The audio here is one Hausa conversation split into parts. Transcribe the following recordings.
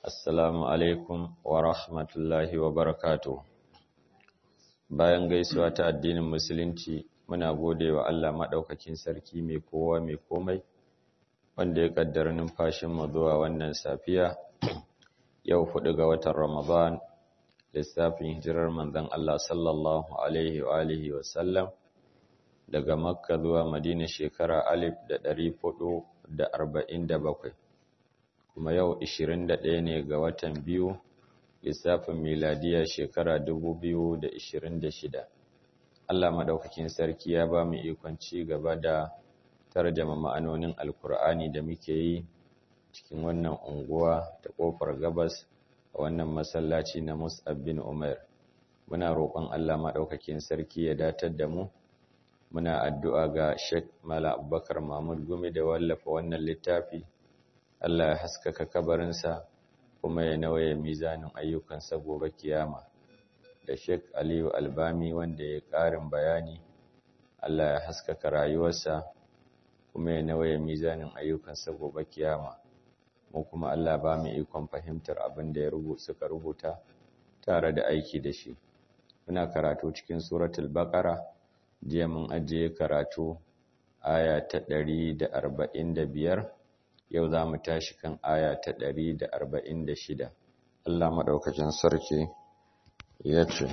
Assalamu alaikum wa rahmatullahi wa barakatuh. Bayan gaisuwa ta addinin Musulunci, muna gode wa Allah maɗaukakin sarki mai kowa mai komai, wanda ya ƙaddara numfashinmu zuwa wannan safiya, yau huɗu ga watan Ramadan, lissafin hijirar manzon Allah sallallahu Alaihi wa alihi wa sallam, daga Makka zuwa Madina shekara alif da ɗari huɗu da arba'in da bakwai. kuma yau 21 ne ga watan biyu lissafin miladiya shekara 2026 Allah madaukakin sarki ya ba mu ikon ci gaba da tarjama ma'anonin alkur'ani da muke yi cikin wannan unguwa ta kofar gabas a wannan masallaci na Mus'ab bin Umair muna roƙon Allah madaukakin sarki ya datar da mu muna addu'a ga Sheikh Malam Abubakar Mahmud Gumi da wallafa wannan littafi Allah ya haskaka kabarinsa kuma ya nawaye mizanin ayyukansa gobe kiyama da Sheikh Aliyu Albami wanda ya ƙarin bayani Allah ya haskaka rayuwarsa kuma ya nawaye mizanin ayyukansa gobe kiyama mu kuma Allah ba mu ikon fahimtar abin da ya rubuta suka rubuta tare da aiki da shi muna karatu cikin suratul baqara jiya mun ajiye karatu aya ta 145 yau za mu tashi kan aya ta ɗari da arba'in da shida. Allah maɗaukacin sarki ya ce,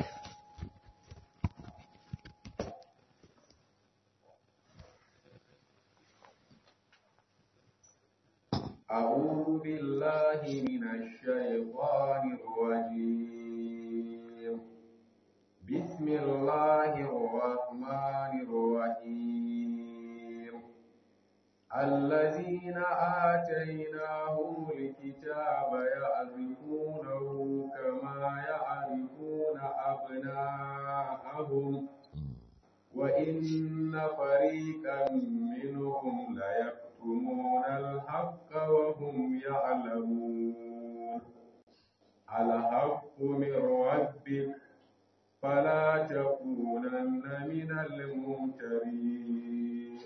أعوذ بالله من الشيطان الرجيم بسم الله الرحمن الرحيم الذين آتيناهم الكتاب يعرفونه كما يعرفون أبناءهم وإن فريقا منهم ليكتمون الحق وهم يعلمون الحق من ربك فلا تكونن من الممترين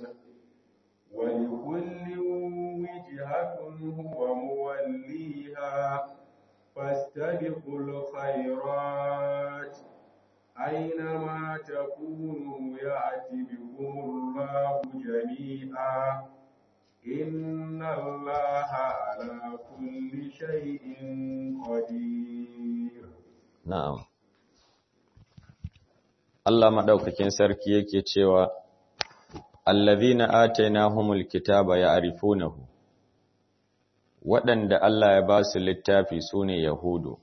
ولكل وجهة هو موليها فاستبقوا الخيرات أينما تكونوا يأتي بكم الله جميعا إن الله على كل شيء قدير نعم Allah madaukakin sarki yake cewa allazina atainahumul kitaba ya'rifunahu waɗanda Allah ya ba su littafi sune yahudu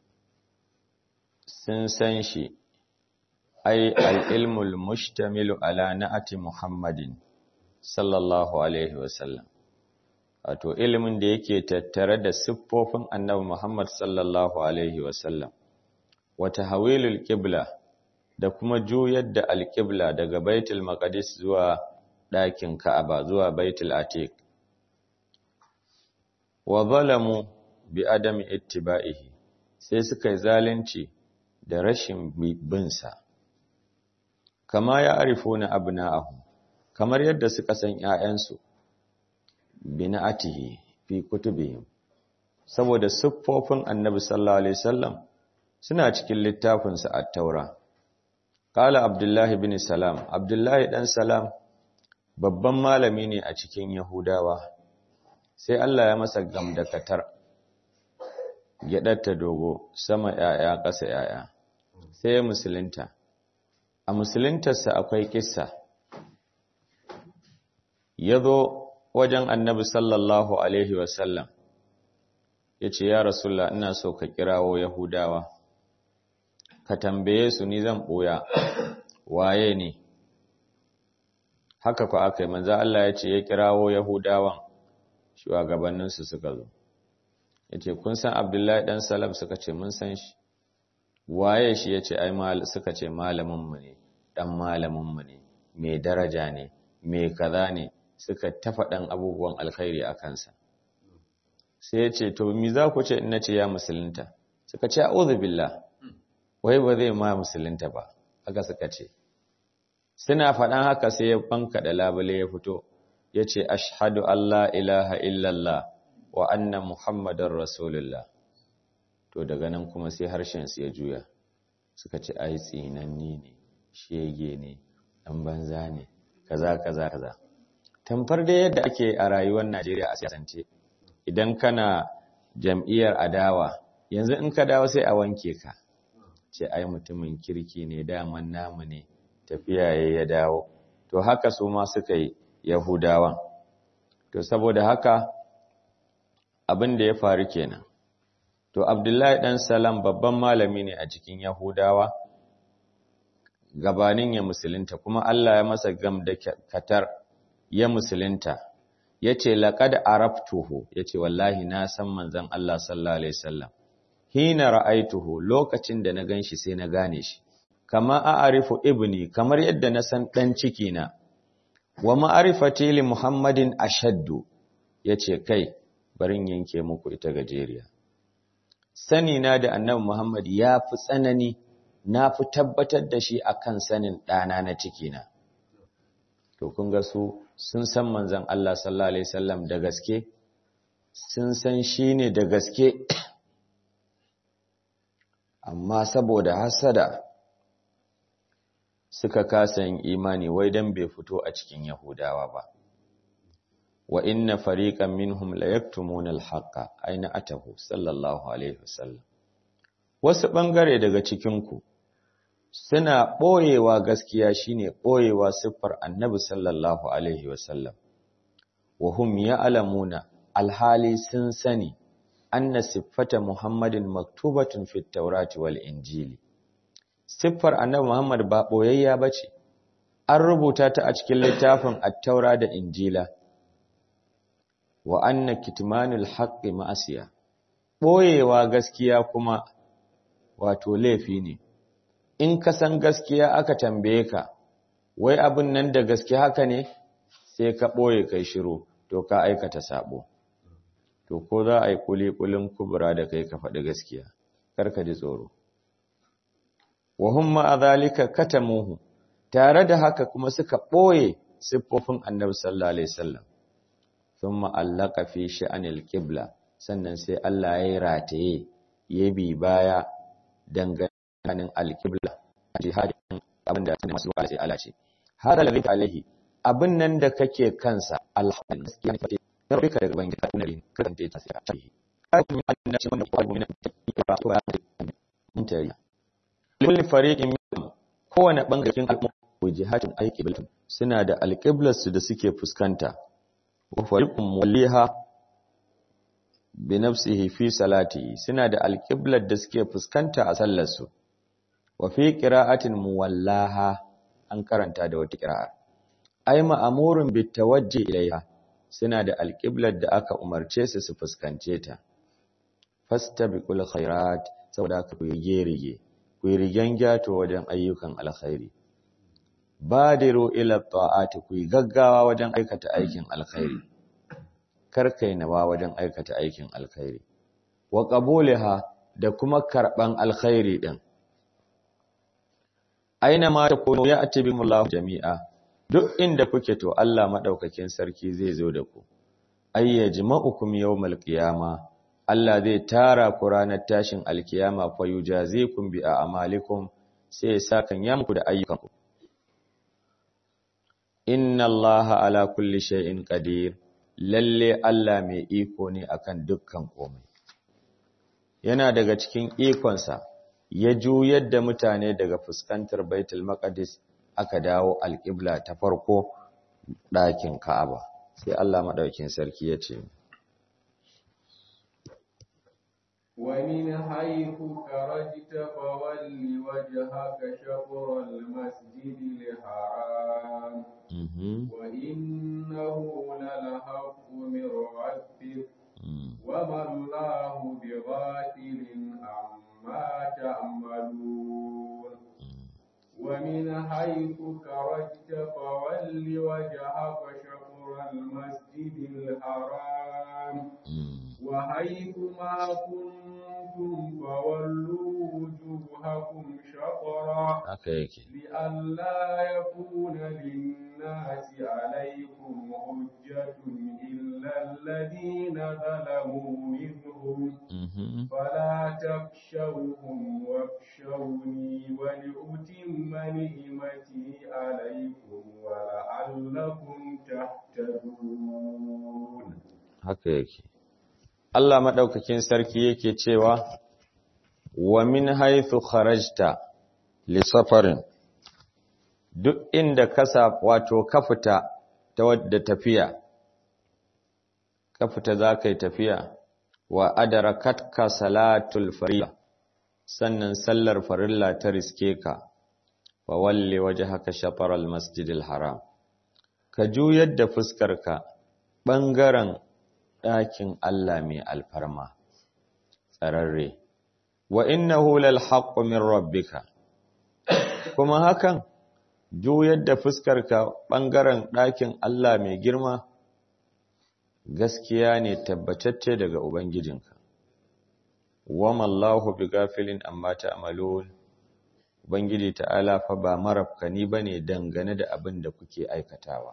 sun san shi ai al-ilmul mushtamilu ala na'ati muhammadin sallallahu alaihi wasallam wato ilimin da yake tattare da siffofin annabi muhammad sallallahu alaihi wasallam wa tahwilul qibla da kuma juyar da alƙibla daga baitul maqdis zuwa ɗakin ka'aba zuwa baitul atiq wa zalamu bi adami ittiba'ihi sai suka yi zalunci da rashin bin sa kama ya arifuna abna'ahum kamar yadda suka san ƴaƴansu bina'atihi fi kutubihim saboda siffofin annabi sallallahu alaihi wasallam suna cikin littafinsa at-taura Kala Abdullahi bin Salam, Abdullahi ɗan Salam babban malami ne a cikin Yahudawa, sai Allah ya masa gamdakatar, gyaɗarta dogo, sama ‘ya'ya ƙasa ‘ya'ya, sai ya musulunta. A musuluntarsa akwai ƙissa, ya zo wajen annabi sallallahu Alaihi wasallam, ya ce, Ya Rasulla, ina so ka kirawo Yahudawa. ka tambaye su ni zan ɓoya waye ne haka ku aka yi manzo Allah ya ce ya kirawo yahudawan shugabanninsu suka zo ya ce kun san abdullahi ɗan salam suka ce mun san shi waye shi ya ce ai suka ce malaminmu ne ɗan malaminmu ne mai daraja ne mai kaza ne suka tafa ɗan abubuwan alkhairi a kansa sai ya ce to mi za ku ce in na ce ya musulunta suka ce a'udhu billah wai ba zai ma musulunta ba haka suka ce suna faɗan haka sai ya banka da labule ya fito ya ce ashhadu Allah ilaha illallah wa anna muhammadar rasulullah to daga nan kuma sai harshen su ya juya suka ce ai tsinanni ne shege ne dan banza ne kaza kaza kaza tamfar da yadda ake a rayuwar Najeriya a siyasance idan kana jam'iyyar adawa yanzu in ka dawo sai a wanke ka ce ai mutumin kirki ne daman namu ne tafiya ya dawo to haka su ma suka yi yahudawan to saboda haka abin da ya faru kenan to abdullahi dan salam babban malami ne a cikin yahudawa gabanin ya musulunta kuma Allah ya masa gam da katar ya musulunta yace laqad araftuhu yace wallahi na san manzon Allah sallallahu alaihi wasallam hina ra'aituhu lokacin da na ganshi sai na gane shi kama a'rifu ibni kamar yadda na san dan ciki na wa ma'rifati li muhammadin ashaddu yace kai barin yanke muku ita gajeriya sani na da annabi muhammad ya fi tsanani na fi tabbatar da shi akan sanin ɗana na ciki na to kun ga su sun san manzon Allah sallallahu alaihi wasallam da gaske sun san shi ne da gaske amma saboda hasada suka kasa yin imani wai dan bai fito a cikin Yahudawa ba wa inna fariqan minhum la yaktumuna al-haqqa aina atahu sallallahu alaihi wasallam wasu bangare daga cikin ku suna boyewa gaskiya shine boyewa siffar annabi sallallahu alaihi wasallam wa hum ya'lamuna alhali sun sani anna siffata muhammadin maktubatun fit tawrati wal injili siffar annabi muhammad ba boyayya bace an rubuta ta a cikin littafin at-taura da injila wa anna kitmanul haqqi ma'asiya boyewa gaskiya kuma wato laifi ne in ka san gaskiya aka tambaye ka wai abin nan da gaske haka ne sai ka boye kai shiru to ka aikata sabo to ko za a yi kulikulin kubura da kai ka faɗi gaskiya kar ka ji tsoro wa hum ma zalika katamuhu tare da haka kuma suka boye siffofin annabi sallallahu alaihi wasallam thumma allaka fi sha'anil qibla sannan sai Allah ya rataye ya bi baya danganin alqibla jihadin abinda sai masu wa'azi Allah ce hada ladhi alaihi abin nan da kake kansa alhamdulillah gaskiya ne fate rabbika daga bangida kuna yin karanta ta sai a ce kai kuma annabi wannan kwalu min ba to ya mun tare kulli fariqin minhum kowane bangaren al'umma jihadin alqiblatun suna da alqiblarsu da suke fuskanta wa fariqun muliha bi nafsihi fi salatihi suna da alqiblar da suke fuskanta a sallar su wa fi qira'atin muwallaha an karanta da wata qira'a ay ma'murun bit tawajji ilayha suna da alqiblar da aka umarce su su fuskance ta fastabiqul khairat saboda ku yi gerige ku yi rigen gyato wajen ayyukan alkhairi badiru ila ta'ati ku yi gaggawa wajen aikata aikin alkhairi karkai nawa wajen aikata aikin alkhairi wa qabuliha da kuma karban alkhairi din aina ma takunu ya'ti bimullahu jami'a duk inda kuke to Allah madaukakin sarki zai zo da ku ayyajma'ukum yawmal qiyama Allah zai tara ku ranar tashin alkiyama fa yujazikum bi a'malikum sai ya saka yamku da ayyukanku inna allaha ala kulli shay'in qadir lalle Allah mai iko ne akan dukkan komai yana daga cikin ikonsa ya juyar da mutane daga fuskantar baitul maqdis aka dawo alqibla ta farko ɗakin ka'aba sai Allah madaukin sarki ya ce ومن حيث خرجت فول وجهك شطر المسجد الحرام وإنه للحق من ربك وما الله بغافل عما تعملون ومن حيث خرجت فول وجهك شطر المسجد الحرام وحيث ما كنتم فولوا وجوهكم شطرا لئلا يكون للناس عليكم حجة إلا الذين ظلموا منهم فلا تخشوهم واخشوني ولأتم نعمتي عليكم ولعلكم تهتدون haka yake Allah madaukakin sarki yake cewa wa min haythu kharajta li safarin duk inda ka wato ka fita ta wadda tafiya ka fita zakai tafiya wa adarakatka salatul farilla sannan sallar farilla ta riske ka wa walli wajhaka shatr al masjidil haram ka juyar da fuskarka bangaren ɗakin Allah mai alfarma tsararre wa innahu lal haqqu min rabbika kuma hakan juyar da fuskarka bangaren ɗakin Allah mai girma gaskiya ne tabbatacce daga ubangijinka wama Allahu bighafilin amma ta'malun ubangiji ta'ala fa ba marafkani bane dangane da abin da kuke aikatawa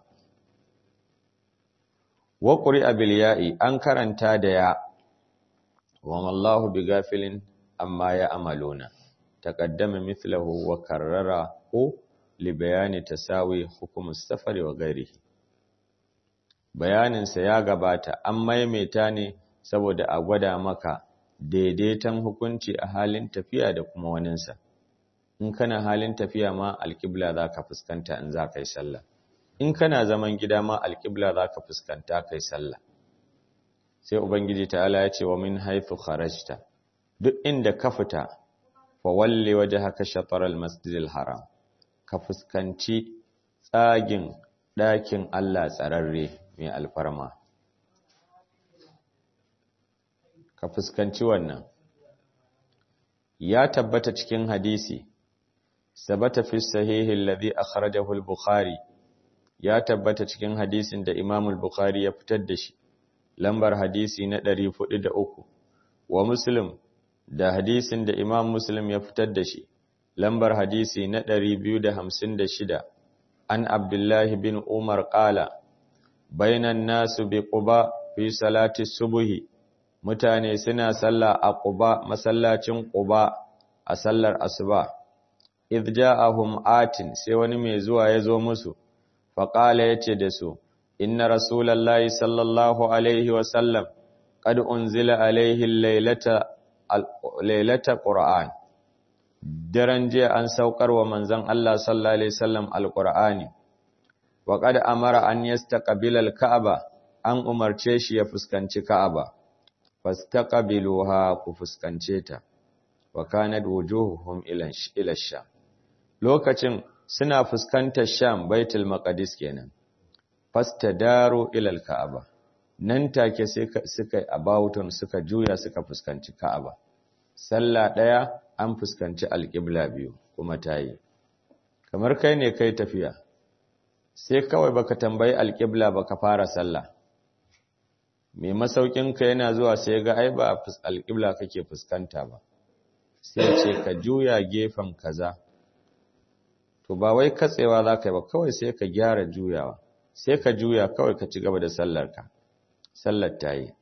wa qur'a bil ya'i an karanta da ya wama Allahu bighafilin amma ya'maluna taqaddama mithluhu wa karrara li bayani tasawi hukum as-safari wa ghairihi bayaninsa ya gabata an maimaita ne saboda a gwada maka daidaiton hukunci a halin tafiya da kuma waninsa in kana halin tafiya ma alƙibla za ka fuskanta in za ka yi sallah in kana zaman gida ma alƙibla za ka fuskanta kai sallah sai ubangiji ta'ala ya ce wa min haithu kharajta duk inda ka fita fa walli wajhaka shatr al-masjid al-haram ka fuskanci tsagin ɗakin Allah tsararre mai alfarma ka fuskanci wannan ya tabbata cikin hadisi sabata fi sahihi alladhi akhrajahu al-bukhari ya tabbata cikin hadisin da Imam al-Bukhari ya fitar da shi lambar hadisi na 403 wa Muslim da hadisin da Imam Muslim ya fitar da shi lambar hadisi na 256 an Abdullah bin Umar qala bainan nasu bi Quba fi salati subhi mutane suna sallah a Quba masallacin Quba a sallar asuba idh ja'ahum atin sai wani mai zuwa ya zo musu faƙala ya ce da su, Inna Rasulallah sallallahu Alaihi wasallam, ƙad unzila alaihi lailata ƙura'an, daren jiya an saukar wa manzan Allah sallallahu Alaihi wasallam al-ƙura'ani, wa ƙad amara an yasta ƙabilal Ka'aba, an umarce shi ya fuskanci Ka'aba, fasta ƙabiluha ku fuskance ta, wa kanad wujuhuhum ilasha. Lokacin suna fuskantar Sham Baitul Maqdis kenan fastadaru ila al-Ka'aba nan take sai suka abawutun suka juya suka fuskanci Ka'aba sallah daya an fuskanci al-qibla biyu kuma tayi kamar kai ne kai tafiya sai kawai baka tambayi al-qibla baka fara sallah mai masaukin ka yana zuwa sai ga ai ba al-qibla kake fuskanta ba sai ce ka juya gefen kaza to ba wai katsewa za ka yi ba kawai sai ka gyara juyawa sai ka juya kawai ka ci gaba da sallarka sallar ta yi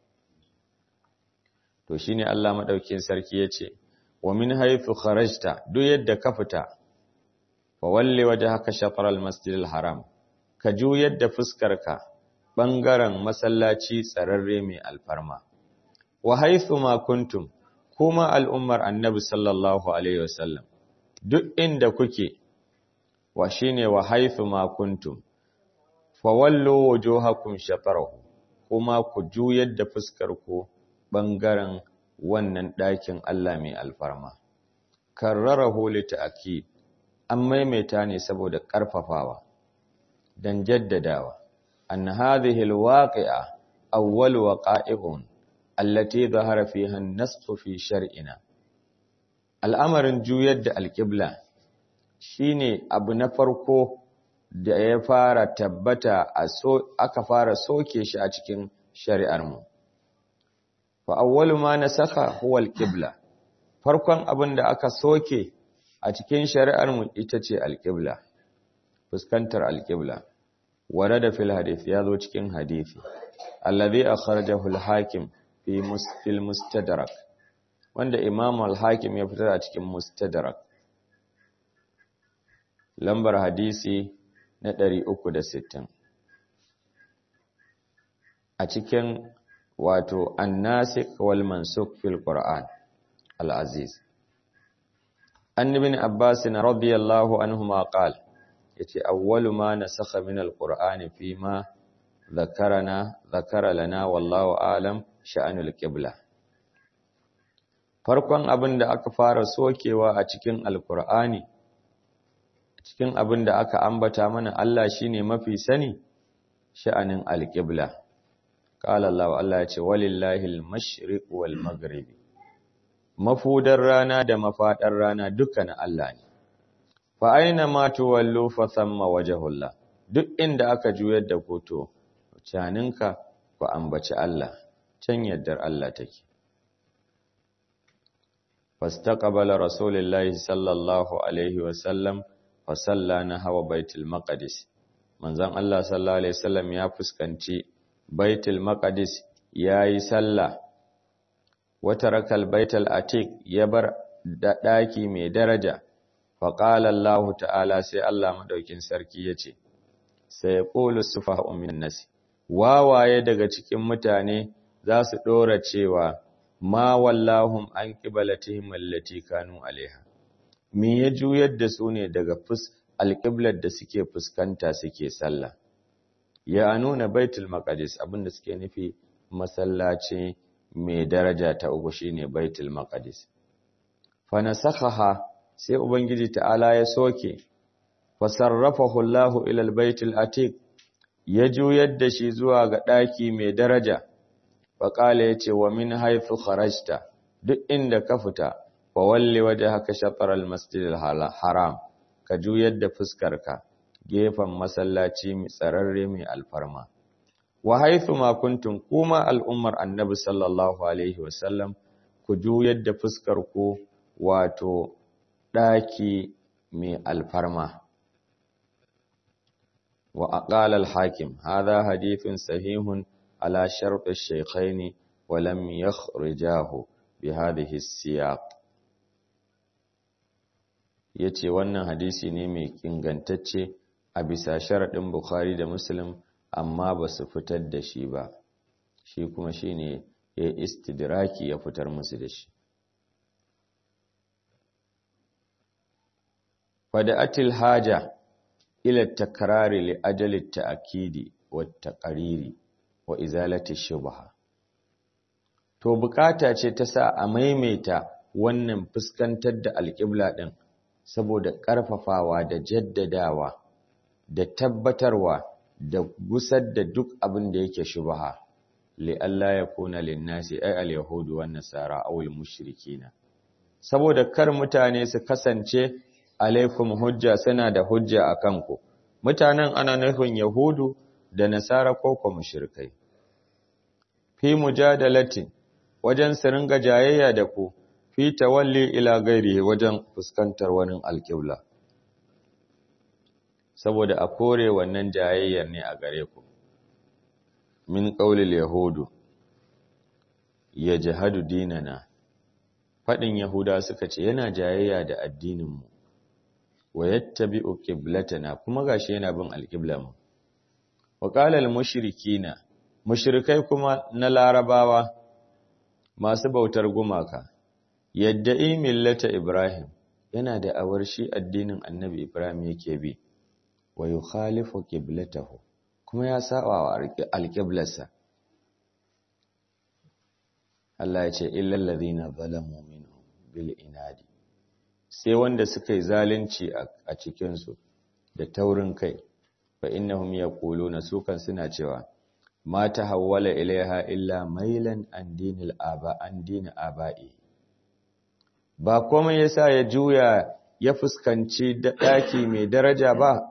to shi ne Allah maɗaukin sarki ya ce wa min haifu kharajta duk yadda ka fita fa walle waje haka shafar almasjid haram ka juyar da fuskarka ɓangaren masallaci tsararre mai alfarma wa haifu ma kuntum kuma al'ummar annabi sallallahu alaihi wasallam duk inda kuke wa shine wa haithu ma kuntum fa wallu wujuhakum shatarahu kuma ku juyar da fuskar ku bangaren wannan ɗakin Allah mai alfarma karrarahu li ta'kid an maimaita ne saboda ƙarfafawa dan jaddadawa an hadhihi alwaqi'a awwal waqa'i'un allati dhahara fiha an-nass fi shar'ina al'amarin juyar da alqibla shine abu na farko da ya fara tabbata a so aka fara soke shi a cikin shari'ar mu fa awwalu ma nasakha huwa al-qibla farkon abin da aka soke a cikin shari'ar mu ita ce al-qibla fuskantar al-qibla warada fil hadith ya zo cikin hadisi alladhi akhrajahu al-hakim fi mustil mustadrak wanda Imam al-Hakim ya fitar a cikin Mustadrak lambar hadisi na 360 a cikin wato an-nasikh wal mansukh fil Qur'an al-Aziz an ibn Abbas radiyallahu anhuma qala yace awwalu ma nasakha min al-Qur'ani fi ma dhakarana dhakara lana wallahu a'lam sha'anul qibla farkon abin da aka fara sokewa a cikin alkur'ani cikin abin da aka ambata mana Allah shine mafi sani sha'anin alqibla qala Allah Allah ya ce walillahi almashriq wal maghrib mafudar rana da mafadar rana dukkan Allah ne fa aina ma tuwallu fa thamma wajhullah duk inda aka juyar da koto caninka ku ambaci Allah can yaddar Allah take fastaqbala rasulullahi sallallahu alaihi wasallam fa salla nahwa baitul maqdis manzon Allah sallallahu alaihi wasallam ya fuskanci baitul maqdis yayi sallah wata rakal baitul atiq ya bar da daki mai daraja fa qala Allah ta'ala sai Allah madaukin sarki yace sai qulu sufaha'u min nas wawaye daga cikin mutane za su dora cewa ma wallahum an qiblatihim allati kanu alaiha me ya juyar da su ne daga fus alqiblar da suke fuskanta suke sallah ya nuna baitul maqdis abinda suke nufi masallaci mai daraja ta uku shine baitul maqdis fa nasakhaha sai ubangiji ta'ala ya soke fa sarrafahu Allahu ila albaitil atiq ya juyar da shi zuwa ga daki mai daraja faƙala ya ce wa min haifu kharajta duk inda ka fita wa walli waje haka shafar almasjid haram ka juyar da fuskarka gefen masallaci mai tsararre mai alfarma wa haifu ma kuntum kuma al'ummar annabi sallallahu alaihi wasallam ku juyar da fuskar ku wato ɗaki mai alfarma wa aqala al-hakim hadha hadithun sahihun على شرط الشيخين ولم يخرجاه بهذه السياق yace wannan hadisi ne mai ingantacce a bisa sharaɗin Bukhari da Muslim amma ba su fitar da shi ba shi kuma shine ya istidraki ya fitar musu da shi fada'atil haja ila takrari li ajali ta'kidi wa taqriri wa izalati shubha to bukata ce ta sa a maimaita wannan fuskantar da alƙibla ɗin saboda ƙarfafawa da jaddadawa da tabbatarwa da gusar da duk abin da yake shubha li Allah ya kuna linnasi ay al-yahudu wan nasara aw al-mushrikina saboda kar mutane su kasance alaikum hujja suna da hujja akan ku mutanen ana nufin yahudu da nasara ko kuma mushrikai fi mujadalatin wajen su ringa jayayya da ku fi tawalli ila gairi wajen fuskantar wani alƙibla saboda a kore wannan jayayyar ne a gare ku min qaulil yahudu yajhadu dinana fadin yahuda suka ce yana jayayya da addinin mu wa yattabi'u qiblatana kuma gashi yana bin alqiblamu wa qala al mushrikina mushrikai kuma na larabawa masu bautar gumaka yadda millata ibrahim yana da awar shi addinin annabi ibrahim yake bi wa yukhalifu qiblatahu kuma ya saba wa alqiblarsa Allah ya ce illal ladhina zalamu minhum bil inadi sai wanda suka yi zalunci a cikin su da taurin kai fa innahum yaquluna sukan suna cewa ma tahawwala ilaiha illa mailan an dinil aba an din aba'i ba komai yasa ya juya ya fuskanci daki mai daraja ba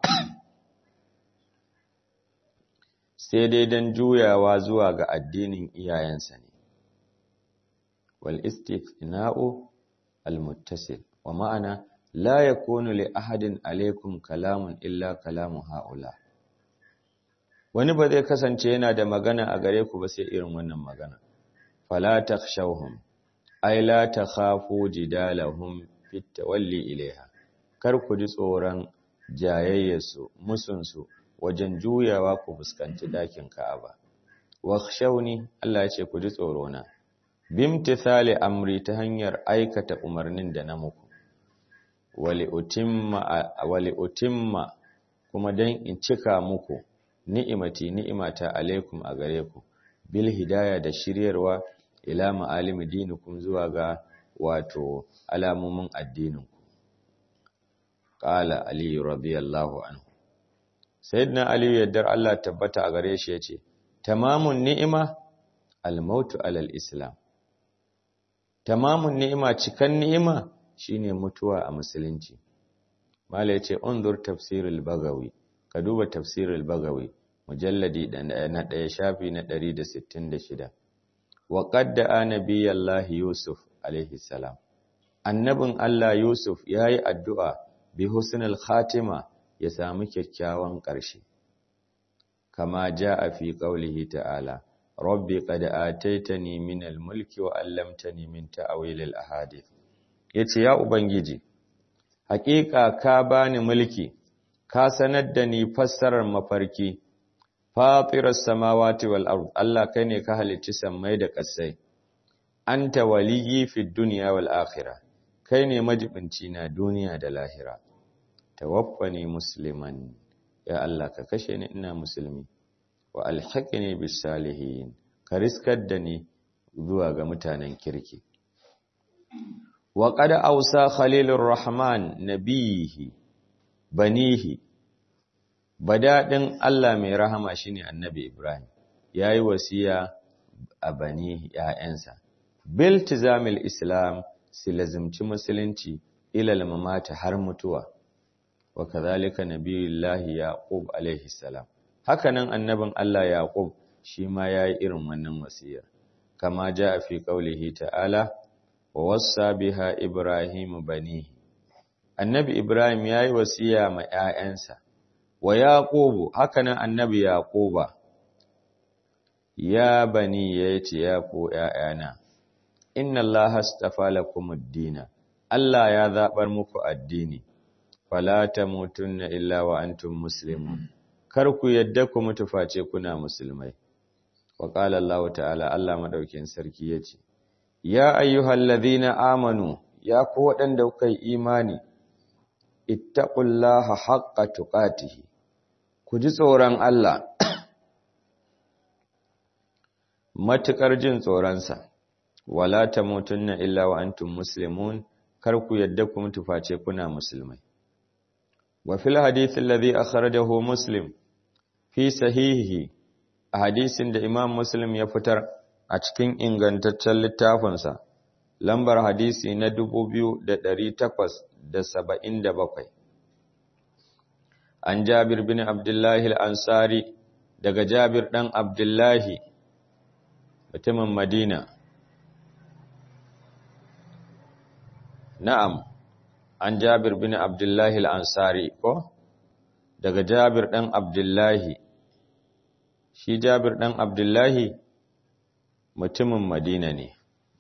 sai dai dan juyawa zuwa ga addinin iyayensa ne wal istifna'u al muttasil wa ma'ana la yakunu li ahadin alaikum kalamun illa kalamu haula wani ba zai kasance yana da magana a gare ku ba sai irin wannan magana fala takhshawhum ai la takhafu jidalahum fit tawalli ilaiha kar ku ji tsoron jayayyarsu musunsu wajen juyawa ku fuskanci dakin Ka'aba wakhshawni Allah ya ce ku ji tsoro na bimtithali amri ta hanyar aikata umarnin da na muku wali utimma wali utimma kuma dan in cika muku ni'imati ni'imata alaikum a gare ku bil hidaya da shiryarwa ila ma'alimi dinikum zuwa ga wato alamomin addinin ku qala ali radiyallahu anhu sayyidina ali yaddar Allah tabbata a gare shi yace tamamun ni'ima al-mautu alal islam tamamun ni'ima cikan ni'ima shine mutuwa a musulunci mala yace unzur tafsirul bagawi ka duba tafsirul bagawi mujalladi na ɗaya shafi na 166 wa qadda anabiyallahi yusuf alaihi salam annabin Allah yusuf yayi addu'a bi husnul khatima ya samu kyakkyawan ƙarshe kama jaa fi qaulihi ta'ala rabbi qad ataitani minal mulki wa 'allamtani min ta'wilil ahadith yace ya ubangiji haƙiƙa ka bani mulki ka sanar da ni fassarar mafarki fatiras samawati wal ard Allah kai ne ka halicci sammai da ƙasai anta waliyyi fid dunya wal akhirah kai ne majibinci na duniya da lahira tawaffani musliman ya Allah ka kashe ni ina musulmi wa alhaqni bis salihin ka riskar da ni zuwa ga mutanen kirki wa qad awsa khalilur rahman nabihi banihi badadin Allah mai rahama shine annabi Ibrahim yayi wasiya a bani ya'yansa bil tizamil islam silazimci musulunci ilal mamata har mutuwa wa kadhalika nabiyullahi yaqub alaihi salam hakanan annabin Allah yaqub shi ma yayi irin wannan wasiyar kama jaa fi qaulihi ta'ala wa wassa biha ibrahimu banihi annabi ibrahim yayi wasiya ma ƴaƴansa wa yaqubu hakanan annabi yaquba ya bani yace ya ku ƴaƴana inna allaha astafa lakumud-dina Allah ya zabar muku addini fala tamutunna illa wa antum muslimun kar ku yadda ku mutu face kuna musulmai wa qala Allah ta'ala Allah madaukin sarki yace ya ayyuhallazina amanu ya ku waɗanda kuka yi imani ittaqullaha haqqa tuqatihi ku ji tsoron Allah matukar jin tsoronsa wala tamutunna illa wa antum muslimun kar ku yadda ku mutu face kuna musulmai wa fil hadith alladhi akhrajahu muslim fi sahihi a hadisin da imam muslim ya fitar a cikin ingantaccen littafinsa lambar hadisi na 2877 an jabir bin abdullahi al-ansari daga jabir dan abdullahi mutumin madina na'am an jabir bin abdullahi al-ansari ko daga jabir dan abdullahi shi jabir dan abdullahi mutumin madina ne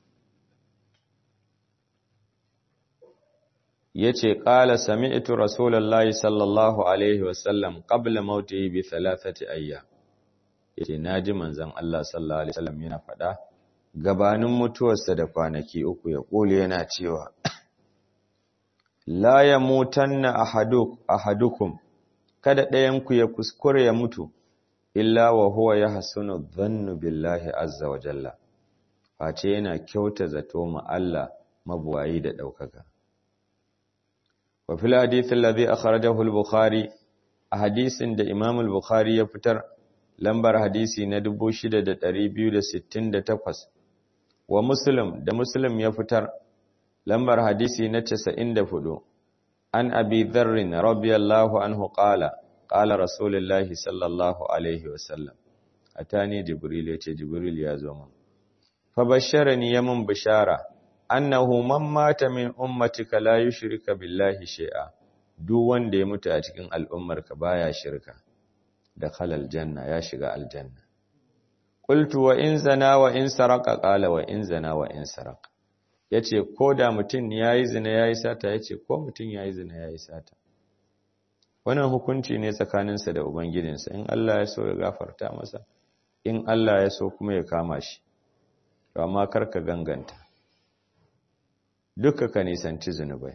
yace qala sami'tu rasulullahi sallallahu alaihi wasallam qabla mautihi bi thalathati ayyam yace naji manzon Allah sallallahu alaihi wasallam yana fada gabanin mutuwarsa da kwanaki uku ya kule yana cewa la yamutanna ahaduk ahadukum kada ɗayanku ya kuskure ya mutu illa wa huwa yahsunu dhannu billahi azza wa jalla face yana kyauta zato ma Allah mabuwayi da daukaka wa fil hadith alladhi akhrajahu al-bukhari a hadisin da Imam al-Bukhari ya fitar lambar hadisi na 6268 wa Muslim da Muslim ya fitar lambar hadisi na 94 an Abi Dharr radiyallahu anhu qala qala Rasulullahi sallallahu alaihi wasallam atani Jibril yace Jibril ya zo mun fa basharani yamun bishara annahu man mata min ummatika la yushrika billahi shay'a duk wanda ya mutu a cikin al'ummarka baya shirka da khalal janna ya shiga aljanna qultu wa in zana wa in saraka qala wa in zana wa in saraka yace ko da mutum yayi zina yayi sata yace ko mutum yayi zina yayi sata wannan hukunci ne tsakaninsa da ubangijinsa in Allah ya so ya gafarta masa in Allah ya so kuma ya kama shi to amma karka ganganta duka ka nisanci zunubai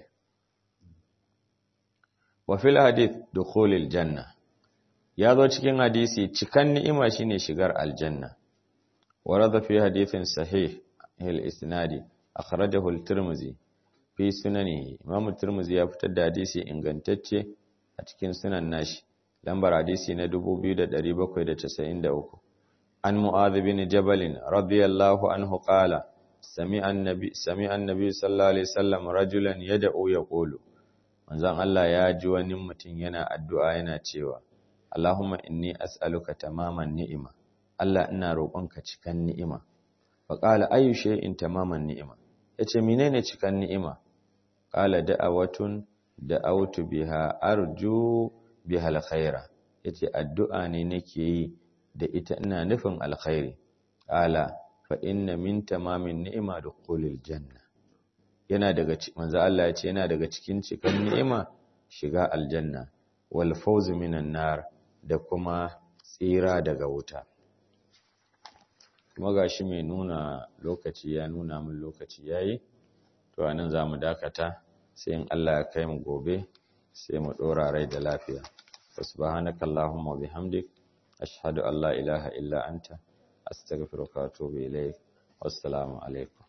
wa fil hadith dukhulil janna ya zo cikin hadisi cikan ni'ima shine shigar aljanna warada fi hadithin sahih al isnadi akhrajahu al tirmidhi fi sunanihi imam tirmidhi ya fitar da hadisi ingantacce a cikin sunan nashi lambar hadisi na 2793 an mu'adh bin jabal radiyallahu anhu qala sami'a annabi sami'a annabi sallallahu alaihi wasallam rajulan yad'u yaqulu manzon Allah ya ji wani mutum yana addu'a yana cewa Allahumma inni as'aluka tamaman ni'ima Allah ina roƙonka cikan ni'ima fa qala ayu shay'in tamaman ni'ima yace menene cikan ni'ima qala da'awatun da'awtu biha arju biha alkhaira yace addu'a ne nake yi da ita ina nufin alkhairi qala fa inna min tamamin ni'ima dukhulil janna yana daga manzo Allah ya ce yana daga cikin cikan ni'ima shiga aljanna wal fawz minan nar da kuma tsira daga wuta kuma gashi mai nuna lokaci ya nuna min lokaci yayi to anan zamu dakata sai in Allah ya kai mu gobe sai mu dora rai da lafiya subhanakallahumma wa bihamdik ashhadu an la ilaha illa anta astaghfiruka wa atubu ilaik wassalamu alaikum